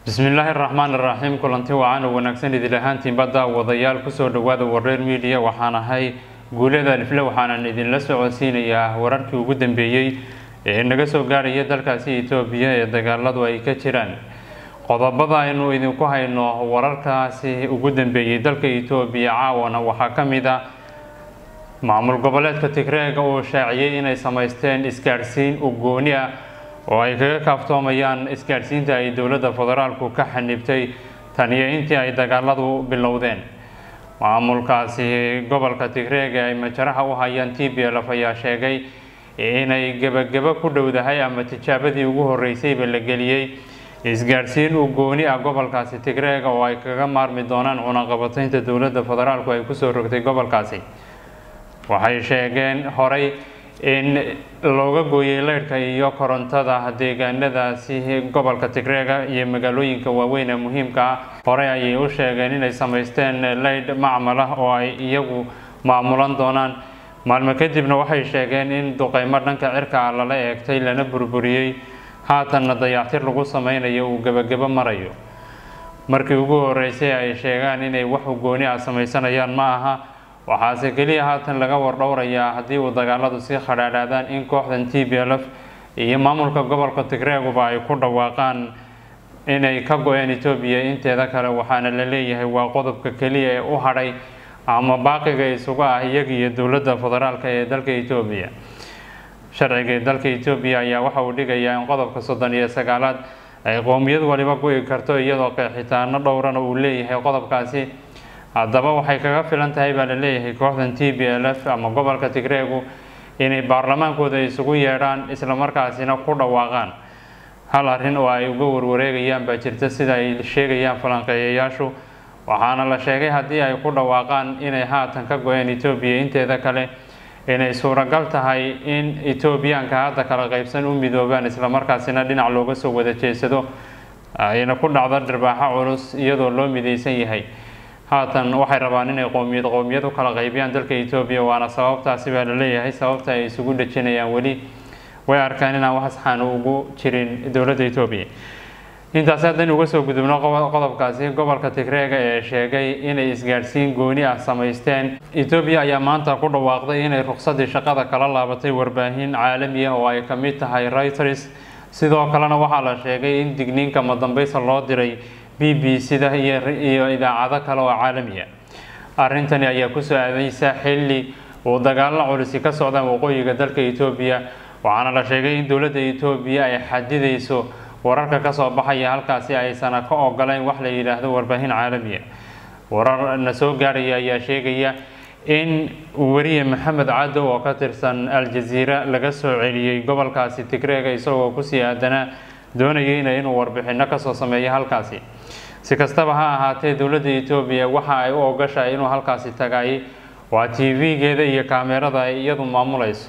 bismillaahi raxmaan iraxiim kulanti wacan oo wanaagsan idil ahaantiin badda wadayaal kusoo dhawaada wareer media waxaan ahay guulada alifle waxaanan idinla socodsiinayaa wararkii ugu dambeeyey ee naga soo gaarhaya dalkaasi etoobiya ee dagaaladu ay ka jiraan qodobada aynu idinku hayno wararkaasi ugu dambeeyey dalka etoobiya caawana waxaa ka mid a maamul goboleedka tigreega uu shaaciyey inay samaysteen isgaadhsiin u gooni ah oo ay kaga kaaftoomayaan isgaadhsiinta ay dowladda federaalku ka xanibtay taniyo intii ay dagaaladu bilowdeen maamulkaasi gobolka tigreega ay majaraha u hayaan t b lf ayaa sheegay inay gebagebo ku dhowdahay ama tijaabadii ugu horeysayba la geliyey isgaadhsiin u gooni ah gobolkaasi tigreega oo ay kaga maarmi doonaan cunaqabataynta dowladda federaalku ay kusoo rogtay gobolkaasi waxay sheegeen horay in looga gooyey leydhka iyo korontada deegaanadaasi gobolka tigreega iyo magaalooyinka waaweyn ee muhiimka ah horey ayay u sheegeen inay samaysteen leydh macmal ah oo ay iyagu maamulan doonaan maalmo kadibna waxay sheegeen in duqeymo dhanka cirka ah lala eegtay lana burburiyey haatanna dayactir lagu sameynayo uu gebagebo marayo markii ugu horeysay ay sheegaan inay wax ugooni ah samaysanayaan ma aha waxaase keliya haatan laga wardhowrayaa haddii uu dagaaladu sii khadhaadhaadaan in kooxdan t b l f iyo maamulka gobolka tigreeguba ay ku dhawaaqaan inay ka go-een etoobiya inteeda kale waxaana la leeyahay waa qodobka keliya ee u hadhay ama baaqiga isugu ah iyaga iyo dowladda federaalk ee dalka etoobiya sharciga dalka etoobiya ayaa waxa uu dhigayaa in qodobka soddon iyo sagaalaad ay qowmiyad waliba go-i karto iyadoo qeexitaano dhowrana uu leeyahay qodobkaasi haddaba waxay kaga filan tahay baa la leeyahay kooxdan t b l f ama gobolka tigreegu inay baarlamaankooda isugu yeedhaan islamarkaasina ku dhawaaqaan hal arrin oo ay uga warwareegayaan baa jirta sida ay sheegayaan falanqeeyayaashu waxaana la sheegay haddii ay ku dhawaaqaan inay haatan ka go-een etoobiya inteeda kale inay suuragal tahay in etoobiyaanka hadda kala qeybsan u midoobaan islamarkaasina dhinac looga soo wada jeedsado ayna ku dhacdo dhirbaaxo culus iyadoo loo midaysan yahay haatan waxay rabaan inay qowmiyad qowmiyad u kala qaybiyaan dalka etoobiya waana sababtaasi baa la leeyahay sababta ay isugu dhejinayaan weli way arkaan inaan wax saxaan ugu jirin dowladda etoobiya intaasi haddaynu uga soo gudubno qodobkaasi gobolka tigreega ee sheegay inay isgaadhsiin gooni ah samaysteen etoobiya ayaa maanta ku dhawaaqday inay ruqsadii shaqada kala laabatay warbaahin caalami ah oo ay ka mid tahay reuters sidoo kalena waxaa la sheegay in digniinka madambeysa loo diray b b c-da iyo idaacado kale oo caalamiya arrintani ayaa kusoo aadeysa xilli uu dagaallo culisi ka socdaan waqooyiga dalka etoobiya waxaana la sheegay in dowladda etoobiya ay xadidayso wararka kasoo baxaya halkaasi aysana ka ogoleyn wax la yidhaahdo warbaahin caalamiya warar na soo gaarhaya ayaa sheegaya in weriye maxamed cadow oo ka tirsan al-jaziira laga soo celiyey gobolkaasi tigreega isagoo kusii aadanaa doonayeyna inuu warbixino kasoo sameeyo halkaasi si kastaba ha ahaatee dowladda etoobiya waxa ay u ogashahay inuu halkaasi tagay waa t v-geeda iyo kaamerada ay iyadu maamulayso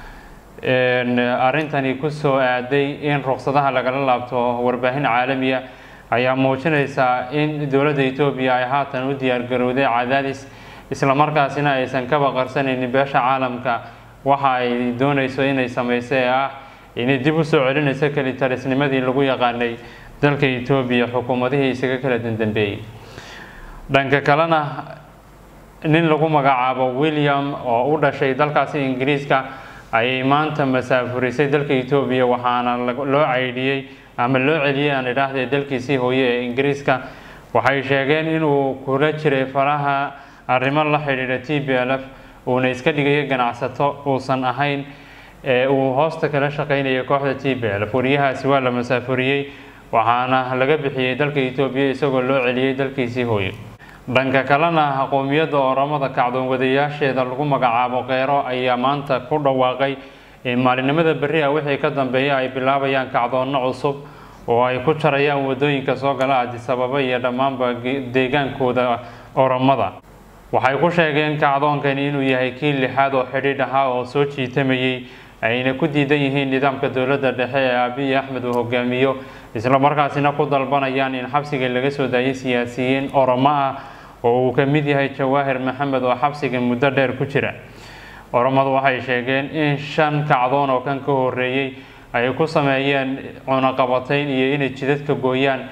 arrintani kusoo aaday in ruqsadaha lagala laabto warbaahin caalamiya ayaa muujinaysaa in dowladda etoobiya ay haatan u diyaargarowday cadaadis islamarkaasina aysan kaba qarsanaynin beesha caalamka waxa ay doonayso inay sameyso ee ah inay dib u soo celinayso kelitalisnimadii lagu yaqaanay dalka etoobiya xukuumadihii isaga kala dandambeeyey dhanka kalena nin lagu magacaabo william oo u dhashay dalkaasi ingiriiska ayay maanta masaafurisay dalka etoobiya waxaana loo caydhiyey ama loo celiyey aan idhaahdee dalkiisii hooye ee ingiriiska waxay sheegeen inuu kula jiray faraha arrimo la xidhiidha t b l f uuna iska dhigayo ganacsato uusan ahayn ee uu hoosta kala shaqeynaya kooxda t b l wariyahaasi waa la masaafuriyey waxaana laga bixiyey dalka etoobiya isagoo loo celiyey dalkiisii hooye dhanka kalena qowmiyadda oramada kacdoon wadayaasheeda lagu magacaabo kheyro ayaa maanta ku dhawaaqay in maalinimada berri ah wixii ka dambeeya ay bilaabayaan kacdoonno cusub oo ay ku jarayaan wadooyinka soo gala adisababa iyo dhammaanba deegaankooda oramada waxay ku sheegeen kacdoonkani inuu yahay kii lixaad oo xidhiidh ahaa oo soo jiitamayey ayna ku diidan yihiin nidaamka dowladda dhexe ee abiy axmed uu hogaamiyo islamarkaasina ku dalbanayaan in xabsiga laga soo daayay siyaasiyiin oromo ah oo uu ka mid yahay jawaahir maxamed oo xabsiga muddo dheer ku jira oromadu waxay sheegeen in shan kacdoon oo kan ka horeeyey ay ku sameeyeen cunaqabatayn iyo inay jidadka gooyaan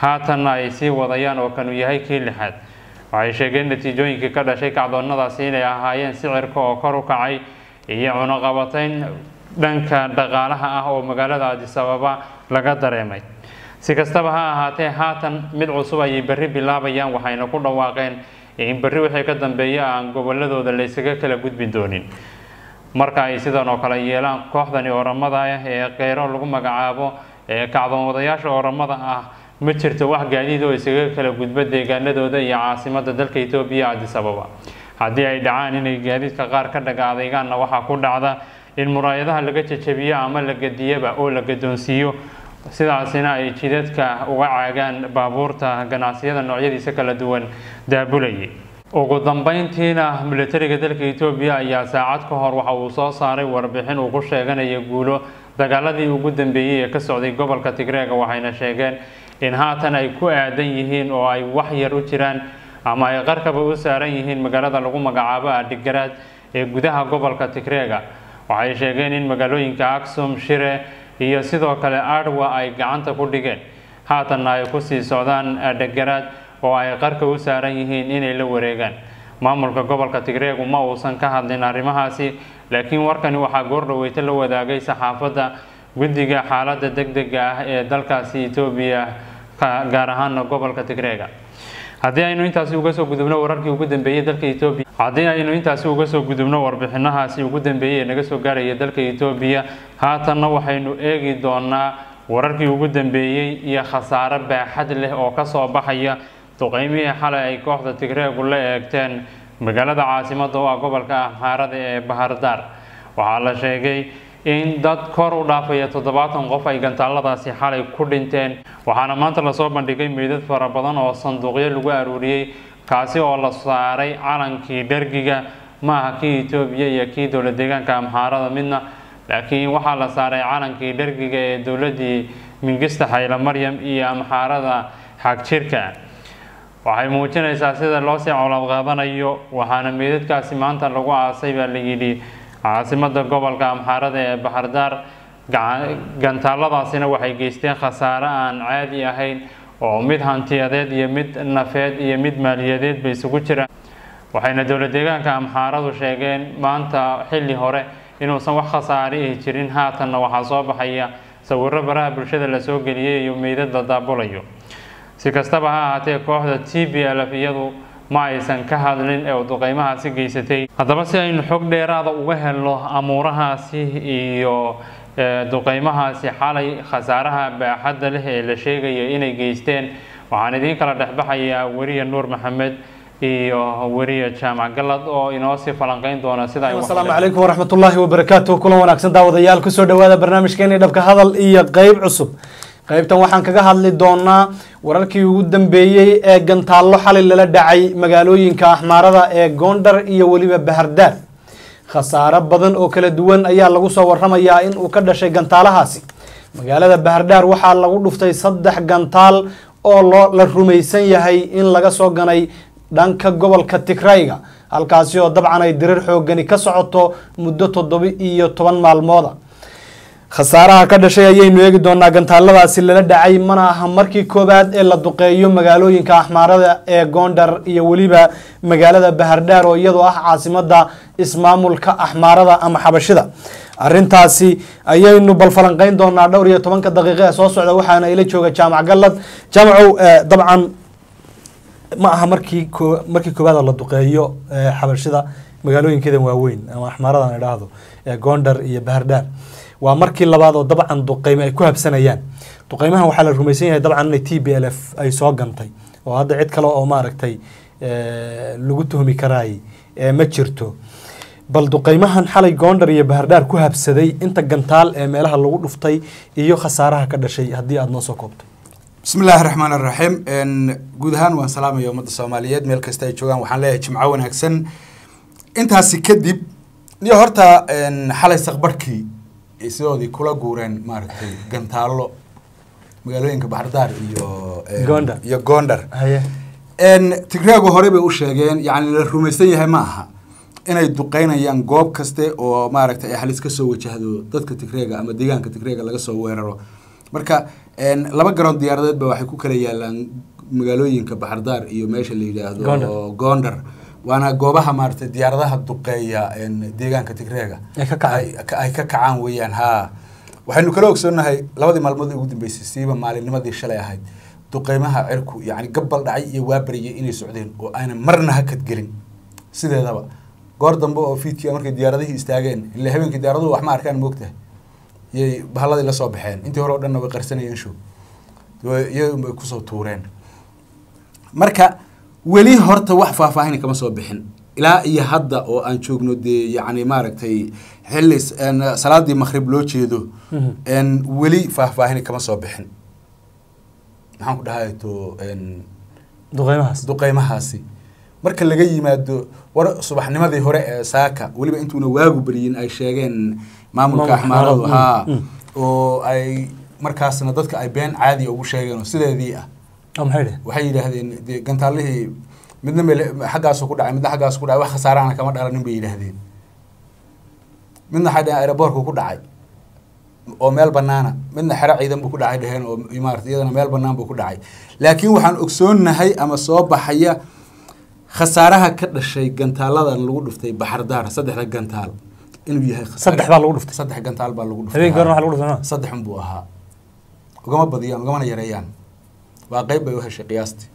haatanna ay sii wadayaan oo kanu yahay kii lixaad waxay sheegeen natiijooyinkii ka dhashay kacdoonnadaasi inay ahaayeen sicirka oo kor u kacay iyo cunuqabatayn dhanka dhaqaalaha ah oo magaalada adisababa laga dareemay si kastaba ha ahaatee haatan mid cusub ayay berri bilaabayaan waxayna ku dhawaaqeen in berri wixii ka dambeeya aan goboladooda laysaga kala gudbi doonin marka ay sidan oo kale yeelaan kooxdani oramada ah ee keyro lagu magacaabo ee kacdoonwadayaasha oramada ah ma jirto wax gaadiid oo isaga kala gudba deegaanadooda iyo caasimada dalka etoobiya adisababa haddii ay dhacaan inay gaadiidka qaar ka dhaga adeygaanna waxaa ku dhacda in muraayadaha laga jajabiyo ama la gadiyaba oo la gadoonsiiyo sidaasina ay jidadka uga caagaan baabuurta ganacsiyada noocyadiisa kala duwan daabulayay ugu dambeyntiina militariga dalka etoobiya ayaa saacad ka hor waxa uu soo saaray warbixin uu ku sheeganaya guulo dagaaladii ugu dambeeyey ee ka socday gobolka tigreega waxayna sheegeen in haatan ay ku aadan yihiin oo ay wax yar u jiraan ama ay qarkaba u saaran yihiin magaalada lagu magacaabo adhigaraad ee gudaha gobolka tigreega waxay sheegeen in magaalooyinka aksum shire iyo sidoo kale arwa ay gacanta ku dhigeen haatanna ay kusii socdaan adhagaraad oo ay qarka u saaran yihiin inay la wareegaan maamulka gobolka tigreegu ma uusan ka hadlin arrimahaasi laakiin warkani waxaa goordhaweyta la wadaagay saxaafadda guddiga xaaladda deg dega ah ee dalkaasi etoobiya gaar ahaana gobolka tigreega haddii aynu intaasi uga soo gudubno wararkii ugu dambeeyey dalka etoobiya haddii aynu intaasi uga soo gudubno warbixinahaasi ugu dambeeyey ee naga soo gaaraya dalka etoobiya haatanna waxaynu eegi doonaa wararkii ugu dambeeyey iyo khasaare baaxad leh oo kasoo baxaya duqeymihii xalay ay kooxda tigreegu la eegteen magaalada caasimada oo ah gobolka amhaarada ee bahardaar waxaa la sheegay in dad kor u dhaafaya toddobaatan qof ay gantaaladaasi xalay ku dhinteen waxaana maanta lasoo bandhigay meydad fara badan oo sanduuqyo lagu aruuriyey kaasi oo la saaray calankii dhergiga ma aha kii etoobiya iyo kii dowla deegaanka amhaarada midna laakiin waxaa la saaray calankii dhergiga ee dowladii mingista xayla maryam iyo amhaarada xagjirka waxay muujinaysaa sida loosii colaad qaadanayo waxaana meydadkaasi maanta lagu aasay baa la yidhi caasimada gobolka amxaarada ee bahardaar gantaaladaasina waxay geysteen khasaare aan caadi ahayn oo mid hantiyadeed iyo mid nafeed iyo mid maaliyadeedba isugu jira waxayna dowla deegaanka amxaaradu sheegeen maanta xilli hore inuusan wax khasaare ihi jirin haatanna waxaa soo baxaya sawiro baraha bulshada lasoo geliyay iyo meydad la daabulayo si kastaba ha ahaatee kooxda t b lf iyadu ma aysan ka hadlin ee duqeymahaasi geysatay haddaba si aynu xog dheeraada uga helno amuurahaasi iyo duqeymahaasi xalay khasaaraha baaxadda leh ee la sheegaya inay geysteen waxaan idiin kala dhexbaxayaa weriya nuur maxamed iyo weriya jaamac galad oo inoo sii falanqeyn doona sida ay asalaamu calaykum waraxmat ullaahi wabarakaatu kulan wanaagsan daawadayaal kusoo dhawaada barnaamijkeeni dhabka hadal iyo qeyb cusub qaybtan waxaan kaga hadli doonaa wararkii ugu dambeeyey ee gantaallo xalay lala dhacay magaalooyinka axmaarada ee goondhar iyo weliba bahardaar khasaaro badan oo kala duwan ayaa lagu soo waramayaa in uu ka dhashay gantaalahaasi magaalada bahardaar waxaa lagu dhuftay saddex gantaal oo loo la rumaysan yahay in laga soo ganay dhanka gobolka tigrayga halkaasi oo dabcan ay dirir xoogani ka socoto muddo toddoba iyo toban maalmooda khasaaraha ka dhashay ayaynu eegi doonaa gantaaladaasi lala dhacay mana aha markii koowaad ee la duqeeyo magaalooyinka axmaarada ee goondhar iyo weliba magaalada bahardhaar oo iyadoo ah caasimada ismaamulka axmaarada ama xabashida arintaasi ayaynu bal falanqeyn doonaa dhowr iyo tobanka daqiiqa ee soo socda waxaana ila jooga jaamac galad jaamacow dabcan ma aha markii markii koowaad la duqeeyo xabashida magaalooyinkeeda waaweyn ama axmaaradan idhaahdo ee goondhar iyo bahardhaar waa markii labaad oo dabcan duqeyme ay ku habsanayaan duqeymahan waxaa la rumaysan yahay dabcan inay t b l f ay soo gantay oo hadda cid kale oo maaragtay lagu tuhmi karaay ma jirto bal duqeymahan xalay goondhar iyo bahardhaar ku habsaday inta gantaal ee meelaha lagu dhuftay iyo khasaaraha ka dhashay haddii aada noo soo koobtay bismi illaahi raxmaan araxiim guud ahaan waan salaamaya ummadda soomaaliyeed meel kasta ay joogaan waxaan leeyahay jimco wanaagsan intaasi kadib niyo horta xalay saqbarhkii sidoodii kula guureen maaragtay gantaallo magaalooyinka baxardaar iyo Gondar. iyo goondar haye tigreegu hore bay u sheegeen yani la rumaysan yahay ma aha inay duqeynayaan goob kaste oo maaragtay ay halis ka soo wajahdo dadka tigreega ama deegaanka tigreega laga soo weeraro marka een, laba garoon diyaaradeed ba waxay ku kala yaalaan magaalooyinka baxardaar iyo meesha la yidhaahdo Gondar. gondar waana goobaha maaragtay diyaaradaha duqeeya een, deegaanka tigreega Ay ka kacaan. ay ka- ay ka kacaan weeyaan haa waxaynu kala ogsoonnahay labadii maalmood ee ugu dambeysay siiba maalinnimadii shalay ahayd duqeymaha cirku yacni gabbal dhacay iyo waabariyay inay socdeen oo ayna marna hakad gelin sideedaba goor dambe oo fiidkii markay diyaaradihii istaageen ila habeenkii diyaaraduhu wax ma arkaan moogtahay yay bahalladii la soo baxeen intii hore oo dhanna way qarsanayeen show iyagun bay kusoo tuureen marka weli horta wax faahfaahin kama soo bixin ilaa iyo hadda oo aan joogno dee yacni maaragtay xilli s- een, salaadii maqrib loo jeedo Mhm. een, weli faahfaahin kama soo bixin maxaan ku dhahay to een, duqeymahaas duqeymahaasi marka laga yimaado war subaxnimadii hore ee saaka weliba intuuna waagu beriyin ay sheegeen maamulka Maamulka axmaaradu axmaaradu, haa mm, oo ay markaasna dadka ay been caadi ugu sheegeen oo sideedii ah oo maxay dheh waxay yidhaahdeen dee gantaalihii midna meel xaggaasu ku dhacay midna xaggaasu ku dhacay wax khasaarahana kama dhalanin bay yidhaahdeen midna waxay dhaheen aeroboorku ku dhacay oo meel banaana midna xero ciidan buu ku dhacay dheheen oo maarata iyadana meel banaan buu ku dhacay laakiin waxaan ogsoonnahay ama soo baxaya khasaaraha ka dhashay gantaaladan lagu dhuftay baxardaar saddexda gantaal inuu yahay khasaare- saddex baa lagu dhuftay saddex gantaal baa lagu dhuftay habeenkii horena waxa lagu dhuftay saddex unbuu ahaa ugama badiyaan ugamana yareeyaan waa qeyb bay u heshay qiyaastii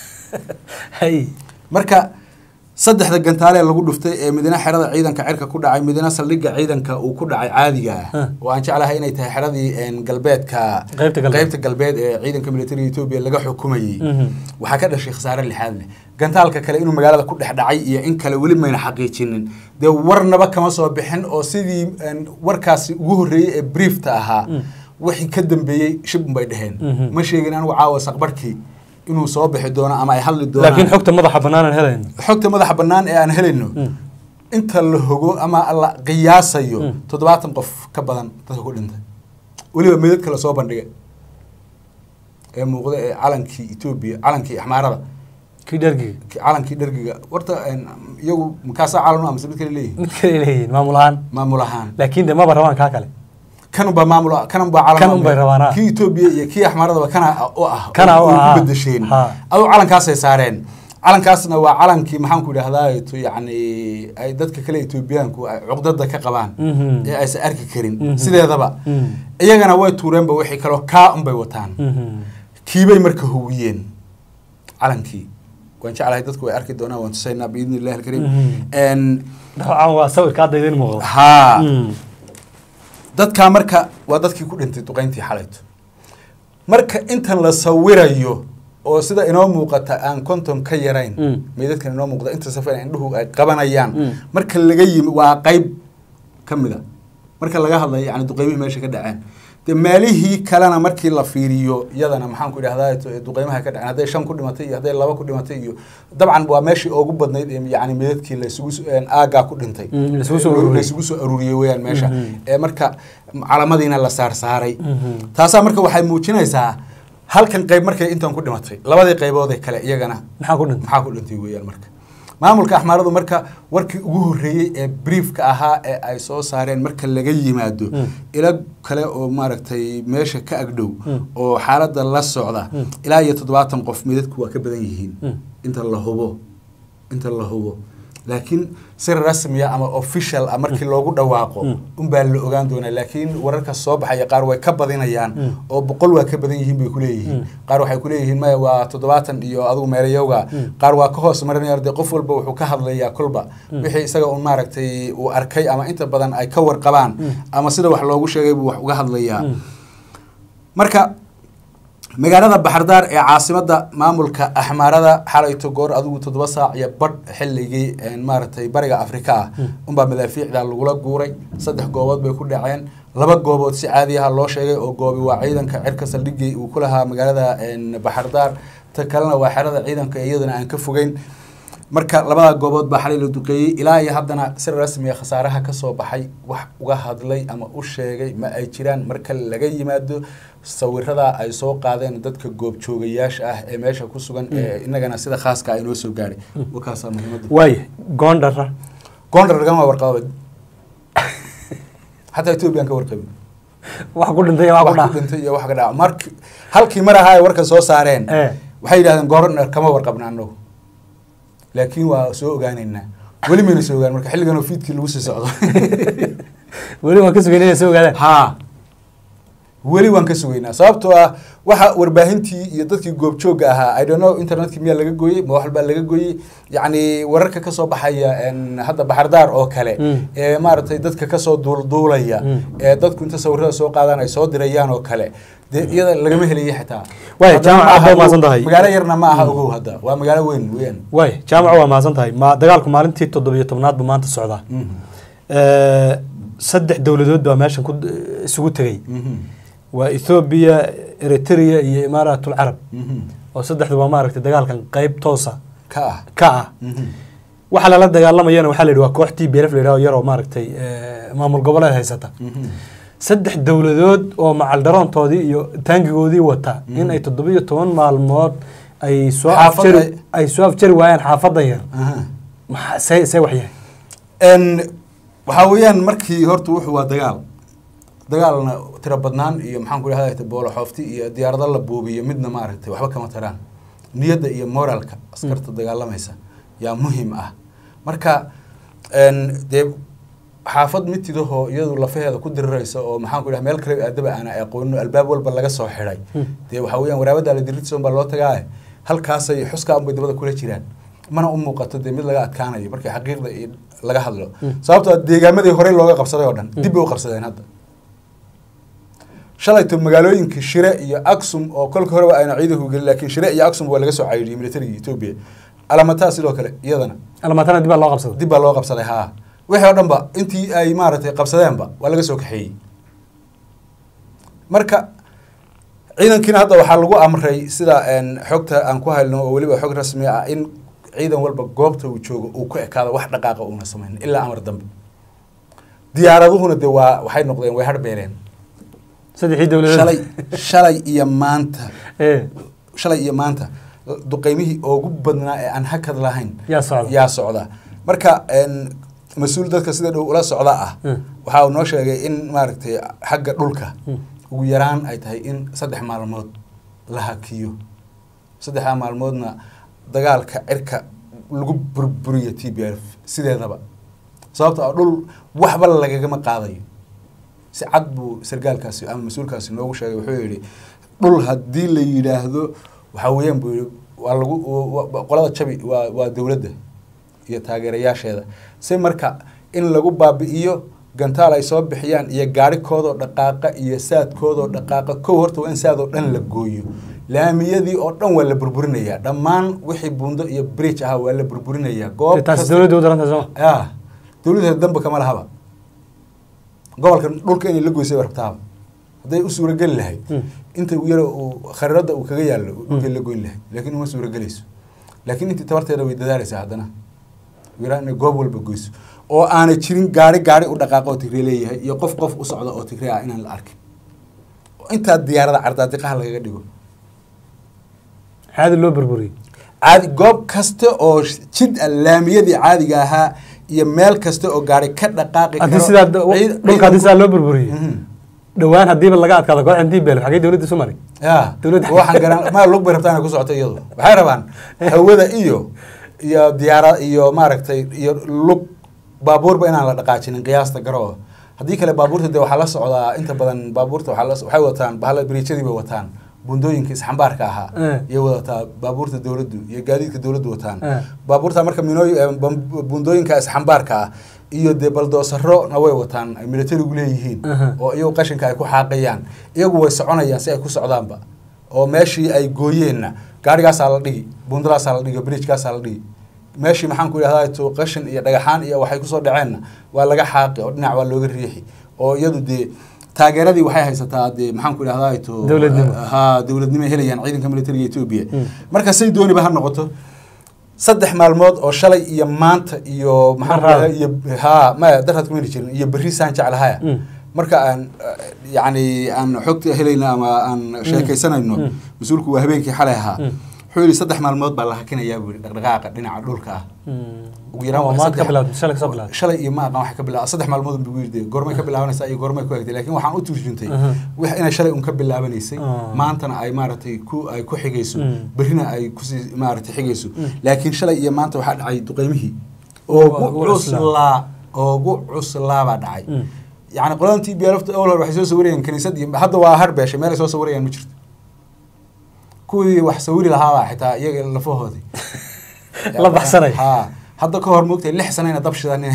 hay marka saddexda gantaalee lagu dhuftay ee midna xerada ciidanka cirka ku dhacay midna saldhigga ciidanka uu ku dhacay caadiga ah Huh. oo aan jeclahay inay tahay xeradii een, galbeedka Qaybta galbeed. qaybta galbeed ee ciidanka militariga etoobiya laga xukumayey Mhm. waxaa ka dhashay khasaare lixaad leh gantaalka kale inuu magaalada ku dhex dhacay iyo in kale weli mayna xaqiijinin dee warnaba kama soo bixin oo sidii een, warkaasi ugu horreeyey ee briefta ahaa Mm. wixii ka dambeeyey shib unbay dheheen Mhm. ma sheegin anigu caawa saqbarkii inuu soo bixi doono ama ay hadli doonaan laakiin xogta madaxa bannaan aan helayno xogta madaxa bannaan ee aan helayno Mm. inta la hogo ama la qiyaasayo Mm. toddobaatan qof ka badan dadka ku dhintay weliba meedadka lasoo bandhigay ee muuqda ee calankii etoobiya calankii axmaarada kii dhargiga ki- calankii dhargiga warta een, iyagu makaasaa calan amase mid kale leeyihin mid kale ay leeyihiin maamul ahaan maamul ahaan laakiin de maba rabaan kaa kale kanunbaa maamul kanunbaa calan Kan unbay rabaan, ah. kii etoobiya iyo kii axmaaradaba kana u ah Kana u oo ah, ku ah. bedesheen Ha. aduu calankaasay saareen calankaasna waa calankii maxaan ku idhahdaa to yacni ay dadka kale etoobiyaanku ay cuqdada ka qabaan Mhm. ee aysan arki karin Mhm. sideedaba Mhm. iyagana way tuureenba wixii kaloo kaa unbay wataan Mhm. kiibay marka howiyeen calankii waan jeclahay dadku way arki doonaan waan tusaynaa biidni illahi alkariim Mhm. En, dabcan waa sawirka hadda idin muuqda haa Mm. dadkaa marka waa dadkii ku dhintay duqayntii xalayto marka intan la sawirayo oo sida inoo muuqata aan konton ka yarayn Mm. meydadkan inoo muuqda inta safar indhuhu ay qabanayaan Mm. marka laga yimi waa qayb ka mid a marka laga hadlayo yani duqeymihii meesha ka dhaceen de meelihii kalena markii la fiiriyo iyadana maxaan ku idhahdaa to- duqeymaha ka dhaceen hadday shan ku dhimatay iyo hadday laba ku dhimatay iyo dabcan waa meeshii ugu badnayd ee yani meydadkii laysugu s- een, aagaa ku dhintay Mm, laysugu soo ururiyey. laysugu soo aruuriyey weyaan meesha Mhm. ee marka calamadiina la saarsaaray Mhm. taasaa marka waxay muujinaysaa halkan qayb markay intan ku dhimatay labadii qaybood ee kale iyagana maxaa ku dhintay maxaa ku dhintay weeyaan marka maamulka axmaaradu marka warkii ugu horreeyey ee briefka ahaa ee ay soo saareen marka laga yimaado Mm. ilo kale oo maaragtay meesha ka agdhow Mm. oo xaaladda la socda Mm. ilaa iyo toddobaatan qof midadku waa ka badan yihiin Mm. inta la hubo inta la hubo laakiin si rasmiya ama official ah markii loogu dhawaaqo Mm. unbaa la ogaan doonaa laakiin wararka soo baxaya qaar way ka badinayaan Mm. oo boqol waa ka badan yihiin bay kuleeyihiin Mm. qaar waxay kuleeyihiin maya waa toddobaatan iyo adigu meelayowga Mm. qaar waa ka hoos marinaya de qof walba wuxuu ka hadlayaa kolba Mm. wixii isaga un maaragtay uu arkay ama inta badan ay ka warqabaan Mm. ama sida wax loogu sheegay buu wax uga hadlayaa Mm. marka magaalada baxardaar ee caasimada maamulka axmaarada xalayto goor adigu toddoba saac iyo badh xilligii een, maaragtay bariga afrika ah Mm. unbaa madaafiicda lagula guuray saddex goobood bay ku dhaceen laba goobood si caadi aha loo sheegay oo goobi waa ciidanka cirka saldhigii uu ku lahaa magaalada een, baxardaar ta kalena waa xerada ciidanka iyadana aan ka fogeyn marka labada goobood baa xalay la duqeeyey ilaa iyo haddana si rasmiya khasaaraha ka soo baxay wax uga hadlay ama u sheegay ma ay jiraan marka laga yimaado sawirada ay soo qaadeen dadka goobjoogayaasha ah ee meesha ku sugan ee inagana sida khaaska ah inoo soo gaadhay wakaasaa muhiimadda waaya goondhara goondar lagama warqaba xataa ethoobiyan ka warqabin wax ku dhintay iyo wax ku wax ku dhaca dhintay iyo wax ka dhaca mark halkii mar ahaa ay warka soo saareen Eh. waxay yidhahdeen goornar kama warqabna annagu laakiin waa soo ogaaneynaa weli mayna soo ogaan marka xilligan oo fiidkii lagu sii socdo weli waan ka sugayn inay soo ogaadaan haa weli waan ka sugaynaa sababtoo ah waxa warbaahintii iyo dadkii goobjoogga ahaa i don't know internetkii miyaa laga gooyey ma wax baa laga gooyey yacni wararka kasoo baxaya en, hadda baxardaar oo kale Mm. ee maaragtay dadka kasoo duulduulaya Mm. ee dadku inta sawirada soo qaadaan ay soo dirayaan oo kale dee iyada lagama helayo xitaa Waay, Hadda jaamac ma aad aha baa mahadsan ogow- tahay. magaalo yarna ma aha ogow hadda waa magaalo weyn weeyaan waay jaamaco waa mahadsan tahay ma dagaalku maalintii toddobiyo tobnaad buu maanta socdaa Mhm. Eh, saddex dowladood baa meeshan ku isugu tegey Mhm. waa ethoobiya eritrea iyo imaaratul carab Mhm. oo saddexdu waa maaragtay dagaalkan qeyb toosa ka ah ka ah Mhm. waxa lala dagaalamayana waxaa la yidhi waa koox t b f la yidhaho yaroo maaragtay eh, maamul goboleed haysata Mhm. saddex dowladood oo macaldaroontoodii iyo taangigoodii wata in ay toddobiyo toban maalmood ay soo Xaafad afjari ay- ay soo afjari waayaan xaafadan yar Aha. maxaa see see wax yahay n waxaa weeyaan markii horta wuxuu waa dagaal dagaalna tiro badnaan iyo maxaan ku idhahda boolo xoofti iyo diyaarado la buubiyo midna maaragtay waxba kama taraan niyadda iyo moralka askarta dagaalamaysa yaa muhiim ah marka n dee xaafad mitidahoo iyadu lafaheeda ku diriraysa oo maxaan ku idhaha meel kale aadaba aana aqoonin oo albaab walba laga soo xidhay dee waxaa weeyaan waraabada la dirirtiisa un baa loo tagaaye halkaasay xuskaa unbay dabada kula jiraan mana u muuqato dee mid laga adkaanayo markii xaqiiqda iyo laga hadlo sababtoo ah deegaamadii horey looga qabsaday oo dhan dib bay u qabsadeen hadda shalayto magaalooyinkii shire iyo aksum oo kolka horeba ayna ciidanku gelin laakiin shire iyo aksum waa laga soo cayiriyey militarigii etoobiya alamataa sidoo kale iyadana almatana dib baa loo qabsaday dib baa loo qabsaday haa wixii oo dhan ba intii ay maaragtay qabsadeenba waa laga soo kaxeeyey marka ciidankiina hadda waxaa lagu amray sida n xogta aan ku hayno oo weliba xog rasmi ah in ciidan walba goobta uu joogo uu ku ekaado wax dhaqaaqa uuna samayn ilaa amar dambe diyaaraduhuna de waa waxay noqdeen way harbeeleen saddexii dowladood shalay shalay iyo maanta Eh, shalay iyo maanta duqeymihii ugu badnaa ee aan hakad lahayn yaa socda yaa socda marka n mas-uul dadka sida dhow ula socda ah Mm. waxa uu noo sheegay in maaragtay xagga dhulka Mm. ugu yaraan ay tahay in saddex maalmood la hakiyo saddexdaa maalmoodna dagaalka cirka lagu burburiyo t b f sideedaba sababto ah dhul waxba lagagama qaadayo si cad buu sargaalkaasi ama mas-uulkaasi noogu sheegay wuxuu yidhi dhul haddii la yidhaahdo waxaa weeyaan buu yidhi waa lagu wa- qolada jabi waa waa dowladda iyo taageerayaasheeda si marka in lagu baabi'iyo gantaal ay soo bixiyaan iyo gaarhikoodoo dhaqaaqa iyo saadkoodoo dhaqaaqa kow horta waa in saadoo dhan la gooyo laamiyadii oo dhan waa la burburinayaa dhammaan wixii buundo iyo bridge ahaa waa la burburinayaa goob taasi kasta- dowladda u daranta sooma ya dowladda damba kama lahaba gobolka dhulka inay la goysay rabtaaba hadday u suurageli lahayd Mm. inta u yaro uu khariirada uu kaga yaallo dhulkay la goyn lahayd laakiin uma suuragelayso laakiin intii tabarteeda way dadaalaysaa haddana wiraa inay goob walba goyso oo aanay jirin gaari gaari u dhaqaaqa oo tigre leeyahay iyo qof qof u socda oo tigre ah inaan la arkin oo intaa diyaarada cardaadiqaha lagaga dhigo caadi loo burburiyey caadi goob kasta oo jid ah laamiyadii caadiga ahaa iyo meel kasta oo gaari ka dhaqaaqi haddii sidaa da- ciid- dhulka haddii sidaa loo burburiyey Mhm. dhowaan haddiiba laga adkaado kooxdan dbl xagee dowladda isu maray ya Dowladda- waxaan garan ma lug bay rabtaan inay ku socoto iyadu waxay rabaan hawada iyo iyo diyaara iyo maaragtay iyo lug baabuurba inaan la dhaqaajinin qiyaasta garoo haddii kale baabuurta de waxaa la socdaa inta badan baabuurta waxaa la waxay wataan bahala biriijadii bay wataan bundooyinka isxambaarka ahaa Eh. iyay wadataa baabuurta dowladdu iyo gaadiidka dowladdu wataan Eh. baabuurta marka minooy eh, bam- bundooyinka isxambaarka ah iyo dee baldoosarona way wataan ay militarigu leeyihiin Aha. oo iyagu qashinka ay ku xaaqayaan iyagu way soconayaan si ay ku socdaanba oo meeshii ay gooyeenna gaarigaasaa la dhigi bundadaasaa la dhigi bridgekaasaa la dhigi meeshii maxaan ku idhahdaa to qashin iyo dhagaxaan iyo waxay kusoo dhaceenna waa laga xaaqi oo dhinac waa looga riixi oo iyadu dee taageeradii waxay haysataa dee maxaan ku idhahdaa to Dowladnimo. ha dowladnimo ay helayaan ciidanka militariga etoobiya Mm. marka say dooniba ha noqoto saddex maalmood oo shalay iyo maanta iyo maxaan ku Daraad. idhahdaa iyo ha maya daraad kuma heli jirin iyo berri saan jeclahaya Mm. marka aan eh, yacni aan xogta helayno ama aan sheekaysanayno Mm. mas-uulku waa habeenkii xalay ahaa Mm. wuxuu yidhi saddex maalmood baa la hakinayaa buu yidhi dhaqdhaqaaqa dhinaca dhulka ah ugu yaraan Oo waa maanta ka saddex- bilowday, shalay ka soo bilowday. shalay iyo ma aqaan waxa ka bilaa saddex maalmood buu yidhi goormay ka bilaabanaysaa iyo goormay ku egtay laakiin waxaan u turjuntay Mhm. wax inay shalay un ka bilaabanaysay Ah. maantana ay maaragtay ku ay ku xigayso Mm. berrina ay kusii maaragtay xigayso Mm. laakiin shalay iyo maanta waxaa dhacay duqeymihii Waa- oogu ugu cuslaa. cuslaa oogu cuslaa baa dhacay Mm. yacni qoladan t b lafta awal hore waxay soo sawirayeen kaniisad iyo hadda waa harbeeshay meel ay soo sawirayaan ma jirto kuwii wax sawiri lahaabaa xitaa iyaga lafahoodii La baxsanay. ha hadda ka hor moogtay lix sanayna dab shidanin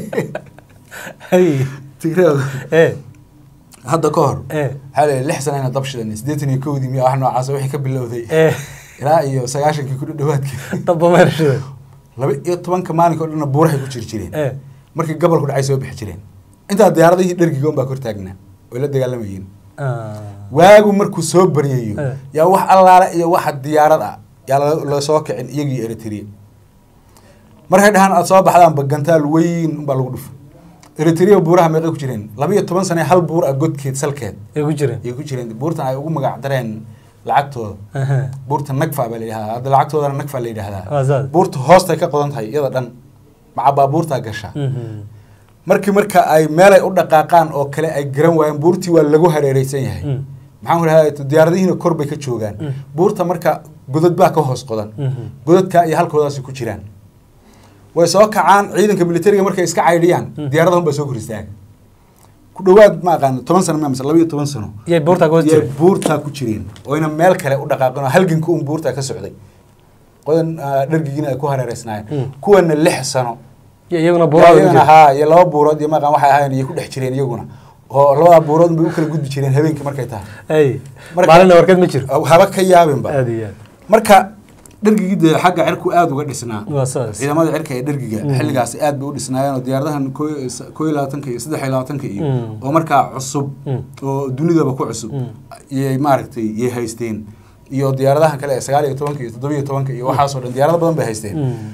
Hay. tigreedu ee hadda ka hor ee waxaa la lix sanayna dab shidanin siddeetan iyo kowdii miya wax noocaas wixii ka bilowday ee ilaa iyo sagaashankii ku dhawaadkii dabba meershida laba iyo tobanka maalinka o dhanna buurahay ku jiri jireen ee markii gobolku dhacay soo bixi jireen intaa diyaaradihii dhergiga un baa kor taagnaa way la dagaalamayeen Ah. waagu markuu soo baryayo Eh. yaa wax allaale iyo waxa diyaarad ah yaa la- la soo kicin iyagii eritrea markay dhahaan aad soo baxdaan bagantaal weyn unbaa lagu dhufay eritrea buuraha meeqay ku jireen laba iyo toban sane hal buur ah godkeed salkeed ay ku jireen ayay ku jireen buurtan ay ugu magac dareen lacagtooda Aha. buurta nagfa baa la yidhahdaa hadda lacagtoodana nagfa la Waa yidhahdaa saas. buurta hoostay ka qodan tahay iyada dhan maca baabuurtaa gasha Mhm. markii marka ay meelay u dhaqaaqaan oo kale ay garan waayeen buurtii waa lagu hareereysan yahay Mm. maxaan ku dhahaa diyaaradihiina kor bay ka joogaan Mm. buurta marka godad baa ka hoos qodan Mhm. godadka iyo halkoodaasi ku jiraan way soo kacaan ciidanka militariga markay iska caydhiyaan Mm. diyaaradahun baa soo kor istaaga ku dhawaad ma aqaan toban sano mise laba iyo toban sano Yay buurtaa ku hoos yay jireen? buurtaa ku jireen oyna meel kale u dhaqaaqin oo halganka un buurtaa ka socday qodan ah, dhargigiina ay ku hareereysnaayeen Mm. kuwana lix sano Iyo iyaguna buuraha ku iyagana jireen. haa iyo laba buurood iyo maqan waxay ahayn iyo ku dhex jireen iyaguna oo labada buurood bay u kala gudbi jireen habeenkii markay tahay Ay. Marka- maalina warkeed ma jiro haba ka yaabinba aad iyo aad marka dhergigii dee xagga cirku aada uga dhisnaa waa saas ciidamada cirka ee dhergiga Mm. xilligaasi aad bay u dhisnaayeen oo diyaaradahan koo koo iyo labaatanka iyo saddex iyo labaatanka iyo Mm. oo markaa cusub Mm. oo dunidaba ku cusub Mm. iyay maaragtay yay haysteen iyo diyaaradahan kale ee sagaal iyo tobanka iyo toddoba iyo tobanka iyo waxaasoo dhan diyaarado badan bay haysteen Mm.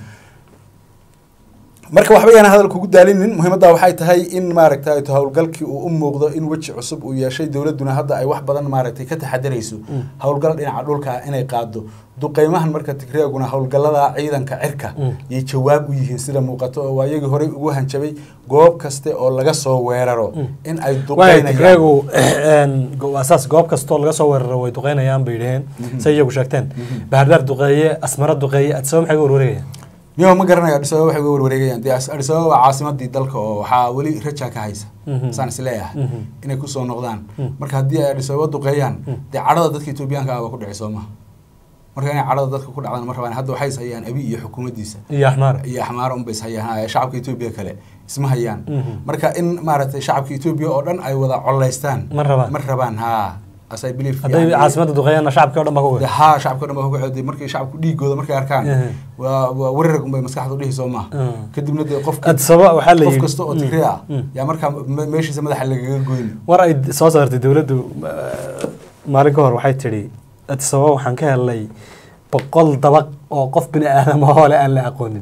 marka waxba yaan hadal kugu daalinin muhiimadda waxay tahay in maaragtay howlgalkii uu u muuqdo in weji cusub uu yeeshay dowladduna hadda ay wax badan maaragtay ka taxadarayso Mm. howlgal dhinaca dhulka ah inay qaado duqeymahan marka tigreeguna howlgallada ciidanka cirka Mm. yay jawaab u yihiin sida muuqato oo waa iyagii horey ugu hanjabay goob kaste oo laga soo weeraro Mm. in ay waay duqeynayaan tigreegu een, go- waa saas goob kastoo laga soo weeraro way duqeynayaan bay dhaheen Mhm. say iyagu sheegteen Mhm. bahardhaar duqeeye asmara duqeeye adsaba maxay ga warwareegayaan niyo ma garanayo Addis Ababa waxay uga warwareegayaan dee As- Addis Ababa waa caasimadii dalka oo waxaa weli raja ka haysa Mhm. saan is leeyahay Mhm. inay kusoo noqdaan Mm. marka haddii ay Addis Ababa duqeeyaan Mm. dee cadhada dadka Etoobiyaanka ah waa ku dhici soo maha marka inay cadhada dadka ku dhacdaan ma rabaan hadda waxay is hayaan abi iyo xukuumaddiisa iyo axmaar iyo axmaaro unbay is hayaan ha, shacabka Etoobiya kale isma hayaan Mhm. marka in maaragtay shacabka Etoobiya oo dhan ay wada colaystaan Ma rabaan. ma rabaan ha as I believe hadday yani- caasimadda duqeeyaanna shacabkii o dhan baa ku dee weerar haa shacabka o dhan baa ku kacday markay shacabku dhiigooda markay arkaan Mhm. waa waa weerar unbay maskaxdu dhihi soo maaha Mm. kadibna dee qofka adsaba waxaa la qof yidhi kasta oo Mm. tigre ah Mm. yaa markaa me- meeshiisa madaxa lagaga goyni war ay soo saartay dowladdu eh, maalin ka hor waxay tidhi adsaba waxaan ka helnay boqol dabaq oo qof bini aadam oo le aan la aqoonin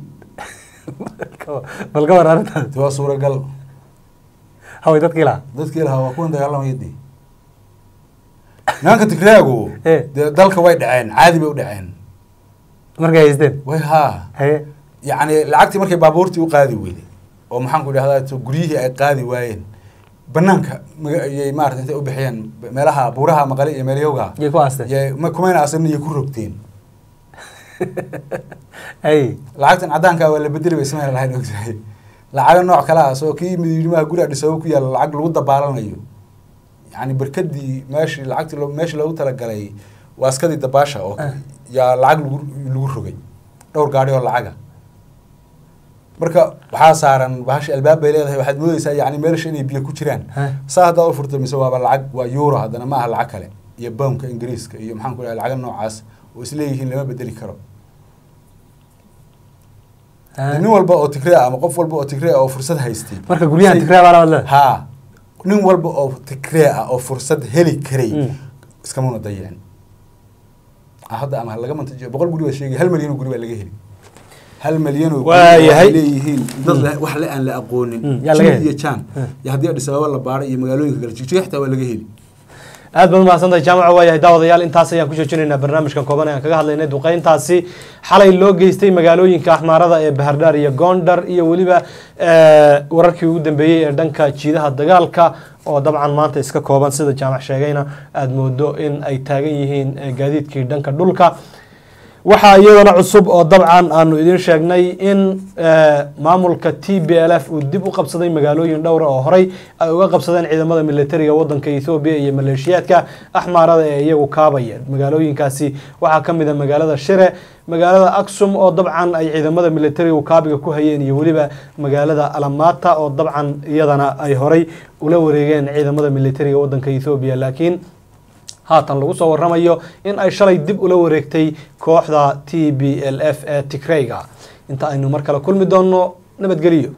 bal ka war arrintaas de waa suuragal haway dadkii lahaa dadkii lahaa waa kuwan dagaalamaya dee nimanka tigreagu Eh. dee dalka way dhaceen caadi bay u dhaceen markay haysteen way haa haye yacni lacagtii markay baabuurtii u qaadi weyday oo maxaan ku idhahdaa to guryihii ay qaadi waayeen banaanka maga- ayay maarata intay u bixiyeen meelaha buuraha maqale iyo meelyowga yay ku aasteen yay ma kumayna asan iyo ku rogteen haye lacagtan caddaanka waa la bedeli bay ismayna lahayn ogtahay lacago nooc kale ah soo kii midyimaha guri Addis Ababa ku yaalla lacag lagu dabaalanayo yacni barkadii meeshii lacagtii loo- meeshii loogu talagalay waaskadii dabaasha oo Ah. yaa lacag lagu lagu rogay dhowr gaadhi oo lacaga marka waxaa saaran bahashi albaab bay leedahay waxaad moodeysaa yacni meelsha inay biyo ku jiraan Ha. saa haddaa u furto mise waaba lacag waa euro haddana ma aha lacag kale iyo bownka ingiriiska iyo maxaan ku dhahay lacaga noocaas oo isleeyihiin lama bedeli karo Ha. nin walba oo tigre ah ama qof walba oo tigre ah oo fursad haystay marka guryahan Say- tigraa baa labaad leedahay haa nin walba oo tigree ah oo fursad heli karay Mm. iskamuna dayicin Ah, hadda ama laga mantajiyo boqol guri baa sheegay hal malyan oo guri baa laga heli hal malyan oo guri Waa oo yahay. ay leeyihiin dad Mm. le- wax le aan la aqoonin Mm, yaa laga Jin heli. iyo jaan Mm. iyo haddii Addis Ababa la baaro iyo magaalooyinka kale jigjiga xitaa waa laga heli aad baad umahadsantahay jaamaca waayahay daawadayaal intaas ayaan ku joojinaynaa barnaamijkan kooban ee aan kaga hadlaynay duqeyntaasi xalay loo geystay magaalooyinka axmaarada ee bahardhaar iyo goondhar iyo weliba wararkii ugu dambeeyey ee dhanka jiidaha dagaalka oo dabcan maanta iska kooban sida jaamac sheegayna aada moodo in ay taagan yihiin gaadiidkii dhanka dhulka waxaa iyadana cusub oo dabcan aanu idiin sheegnay in maamulka t b l f uu dib u qabsaday magaalooyin dhowra oo horey ay uga qabsadeen ciidamada militariga wadanka ethoobiya iyo maleeshiyaadka axmaarada ee iyagu kaabaya magaalooyinkaasi waxaa ka mid a magaalada shire magaalada aksum oo dabcan ay ciidamada militarigu kaabiga ku hayeen iyo weliba magaalada alamata oo dabcan iyadana ay horey ula wareegeen ciidamada militariga wadanka ethoobiya laakiin haatan lagu soo waramayo in ay shalay dib ula wareegtay kooxda t b l f ee tigreyga inta aynu mar kale kulmi doonno nabadgeliyo